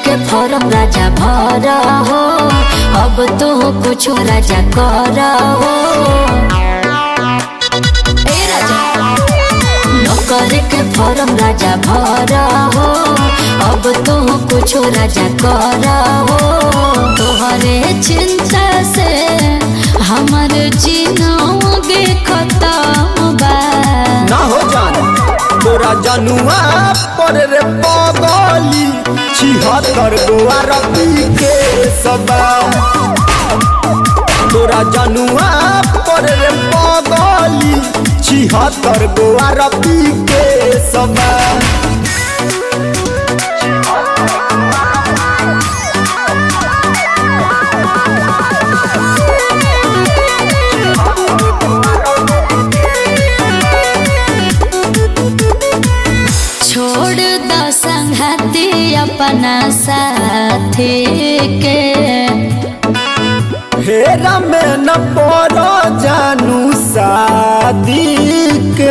के फॉर्म राजा भर हो अब तो कुछ राजा कर हो ए राजा नौकर के फॉर्म राजा भर हो अब तो कुछ राजा कर हो तोहरे चिंता से हमर जीनोगे खत्म बा ना हो जान तोरा जनुआ पर रे पगली छिहत्तर गोआ रबी के सबा तोरा जनुआ पर रे पगली छिहत्तर गोआ रबी के सबा छोड़ द संगति अपना साथी के हेरा में न पड़ो जानू शादी के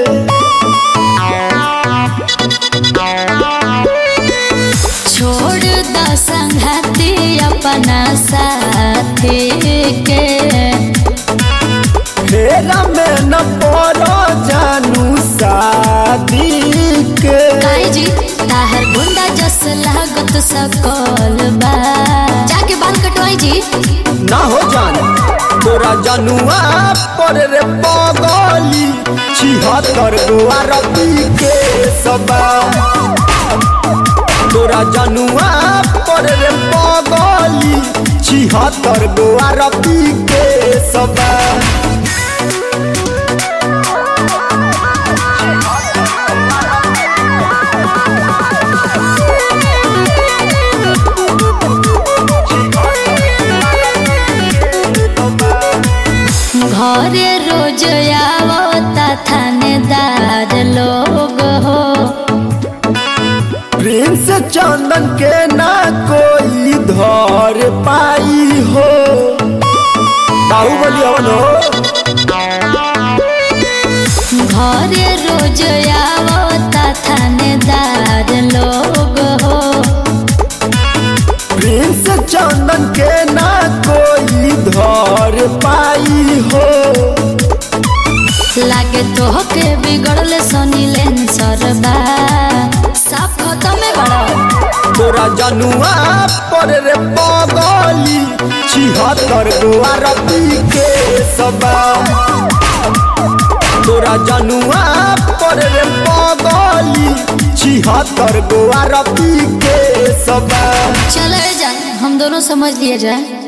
छोड़ द संगति अपना साथी के हेरा में न पड़ो जानू शादी के काई जी ताहर गुंडा जस लागत सकल बा जाके बाल कटवाई जी ना हो जान तोरा जनुआ पर रे पगली छिहत्तर गोआ रबी के सबा तोरा जनुआ पर रे पगली छिहत्तर गोआ रबी के सबा घरे रोज आवता थानेदार लोग हो प्रिंस चंदन के ना कोई धर पाई हो बाहुबली हवन हो घरे रोज आवता थानेदार लोग हो प्रिंस चंदन के ना कोई धर पाई हो लागे तो के बिगड़ले सनीलेन सरबा साफ खत्म बड़ो तोरा जनुआ पर रे पगली छिहत्तर गोआ रबी के सबा तोरा जनुआ पर रे पगली छिहत्तर गोआ रबी के सबा चले जाए हम दोनों समझ लिए जाए